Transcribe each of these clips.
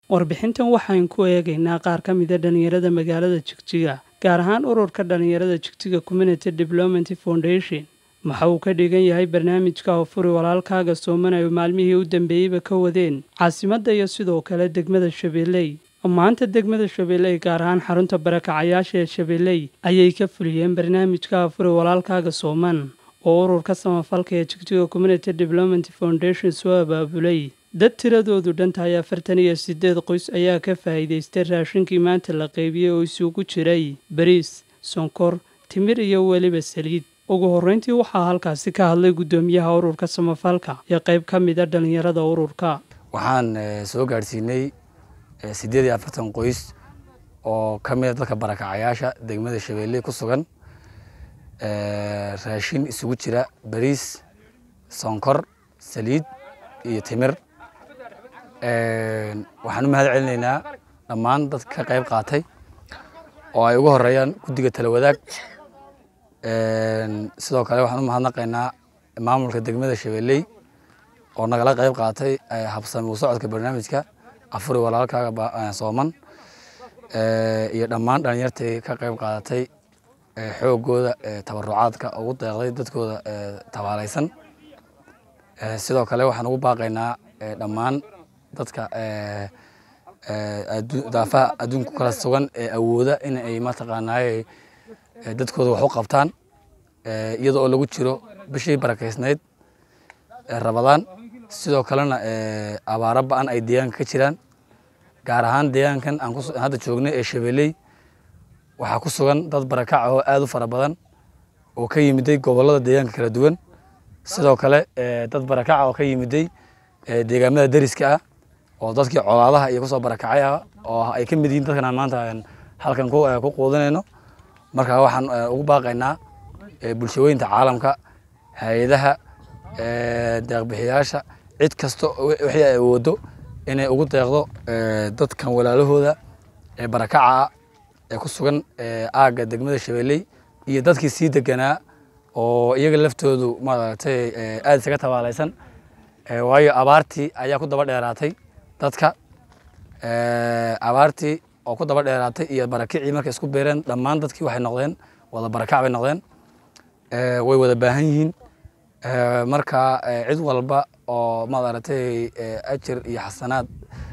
warbixintan waxaan ku eegaynaa qaar ka mida dhallinyarada magaalada jigjiga gaar ahaan ururka dhallinyarada jigjiga community development foundation waxa uu ka dhigan yahay barnaamijka hofuri walaalkaaga sooman ay maalmihii u dambeeyeyba ka wadeen caasimadda iyo sidoo kale degmada shabeelley maanta degmada shabeelley gaar ahaan xarunta barakacayaasha ee shabeelley ayay ka fuliyeen barnaamijka hofuri walaalkaaga sooman oo ururka samafalka ee jigjiga community development foundation soo abaabulay dad tiradoodu dhantahay afartan iyo siddeed qoys ayaa ka faa'iidaystay raashinkii maanta la qeybiyey oo isugu jiray bariis sonkor timir iyo weliba saliid ugu horreyntii waxaa halkaasi ka hadlay guddoomiyaha ururka samafalka iyo qayb ka mida dhallinyarada ururka waxaan soo gaadhsiinay siddeed iyo afartan qoys oo ka mida dadka barakacayaasha degmada shabeelle ku sugan raashin isugu jira bariis sonkor saliid iyo timir waxaan u mahad celinaynaa dhammaan dadka ka qayb qaatay oo ay ugu horeeyaan guddiga tala wadaag sidoo kale waxaan u mahadnaqaynaa maamulka degmada shabeelley oo nagala qayb qaatay habsami u socodka barnaamijka afuri walaalkaaga sooman iyo dhammaan dhalinyartii ka qayb qaadatay xoogooda tabarucaadka ugu deeqday dadkooda tabaalaysan sidoo kale waxaan ugu baaqaynaa dhammaan dadka daafaha adduunku kala sugan ee awooda in ay mataqaanaaye dadkooda wax u qabtaan iyada oo lagu jiro bishii barakeysnayd rabadaan sidoo kalena abaaro ba-an ay deegaanka ka jiraan gaar ahaan deegaankan aan hadda joognay ee shabeelley waxaa ku sugan dad barakaca oo aada u fara badan oo ka yimiday gobollada deegaanka kala duwan sidoo kale dad barakaca oo ka yimiday deegaamada deriska ah oo dadkii colaadaha iyo kusoo barakacay ah oo ay ka mid yihiin dadkan aan maanta halkan ku quudinayno marka waxaan ugu baaqaynaa bulshooyinta caalamka hay-adaha deeqbixiyaasha cid kasta wixii ay awoodo inay ugu deeqdo dadkan walaalahooda ee barakaca ee ku sugan aagga degmada shabeelley iyo dadkii sii deganaa oo iyaga laftoodu maaragtay aada isaga tabaalaysan waayo abaartii ayaa ku daba dheeraatay dadka abaartii oo ku daba dheeraatay iyo barakicii markay isku beereen dhammaan dadkii waxay noqdeen wada barakac bay noqdeen way wada baahan yihiin marka cid walba oo maaragtay ajir iyo xasanaad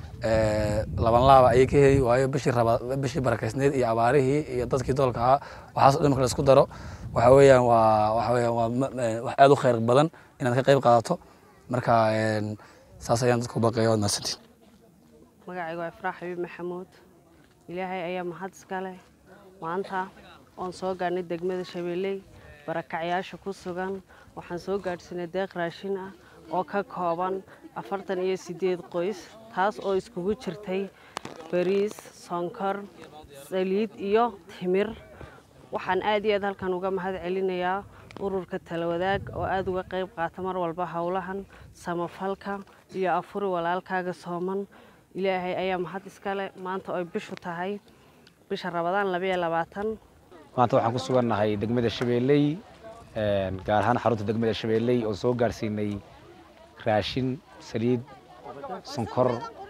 laban laaba ayay ka heli waayo bishii raba bishii barakeysneyd iyo abaarihii iyo dadkii doolka ahaa waxaas o dhan marka la isku daro waxa weeyaan waa waxa weeyaan waa wax aada u khayr badan inaad ka qayb qaadato marka saas ayaan dadku baqeeya waad mahadsantiin magacaygu waa ifraax xabiib maxamuud ilaahay ayaa mahad iska leh maanta oon soo gaadhnay degmada shabeelley barakacyaasha ku sugan waxaan soo gaadhsiinay deeq raashin ah oo ka kooban afartan iyo siddeed qoys taas oo iskugu jirtay bariis sonkor saliid iyo timir waxaan aad iyo aad halkan uga mahad celinayaa ururka talawadaag oo aada uga qayb qaata mar walba howlahan samafalka iyo afuri walaalkaaga sooman ilaahay ayaa mahad iskale maanta oy bishu tahay bisha rabadaan labayo labaatan maanta waxaan ku sugannahay degmada shabeelley gaar ahaan xarunta degmada shabeelley oo soo gaarsiinay raashin saliid sonkor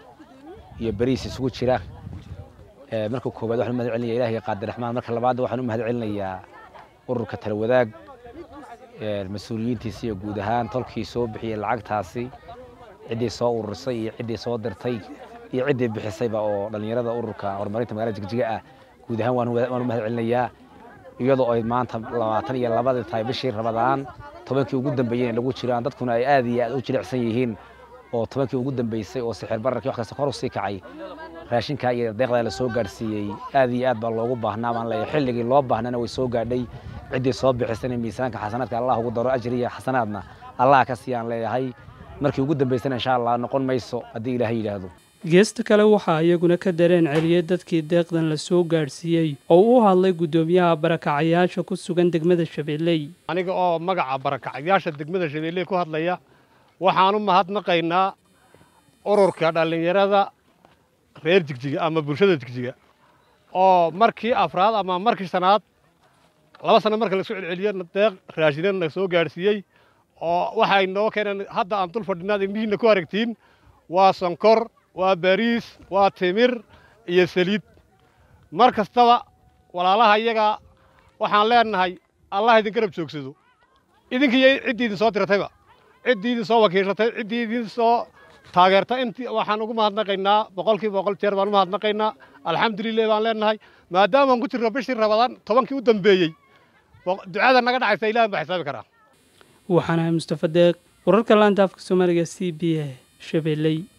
iyo bariis isugu jira marka koowaad waxaan u mahad celinaya ilahiga qaadir raxmaan marka labaadna waxaan u mahad celinayaa ururka talawadaag mas-uuliyiintiisa iyo guud ahaan tolkii soo bixiyey lacagtaasi ciddii soo ururisay iyo ciddii soo dirtay iyo ciddii bixisayba oo dhallinyarada ururka horumarinta magaalada jigjiga ah guud ahaan waan u mahad celinayaa iyadoo ay maanta labaatan iyo labadii tahay bishii rabadaan tobankii ugu dambeeyeen lagu jiraan dadkuna ay aad iyo aad u jilicsan yihiin oo tobankii ugu dambeysay oo sixir bararkii wax kasta kor u sii kacay raashinkaa iyo deeqdaa la soo gaadhsiiyey aad iyo aad baa loogu baahnaa baan leeyahay xilligii loo baahnana way soo gaadhay ciddii soo bixisana miisaanka xasanaadka allah ugu daro ajri iyo xasanaadna allah ka siiyaan leeyahay markii ugu dambeysana insha allah noqon mayso haddii ilaahay yidhaahdo geesta kale waxaa iyaguna ka dareen celiyey dadkii deeqdan la soo gaadhsiiyey oo u hadlay guddoomiyaha barakacayaasha ku sugan degmada shabeelley aniga oo magaca barakacayaasha degmada shabeelley ku hadlaya waxaan u mahadnaqaynaa ururka dhallinyarada reer jigjiga ama bulshada jigjiga oo markii afraad ama markii shanaad laba sano marka lasoo celceliyo deeq raashinan la soo gaadhsiiyey oo waxay noo keeneen hadda aan dul fadhinaad indhihiinna ku aragtiin waa sonkor waa bariis waa timir iyo saliid mar kastaba walaalaha iyaga waxaan leenahay allah idin garab joogsado idinkiiyo ciddii idin soo diratayba ciddii idin soo wakiishatay ciddii idin soo taageerta intii waxaan ugu mahadnaqaynaa boqolkiiba boqol jeer baan u mahadnaqaynaa alxamdulilah baan leenahay maadaamaan ku jirno bishii rabadaan tobankii u dambeeyey ducada naga dhacaysa ilahan baa xisaabi karaa waxaan ahay mustafa deeq wararka laanta afka soomaaliga c b a shabeelley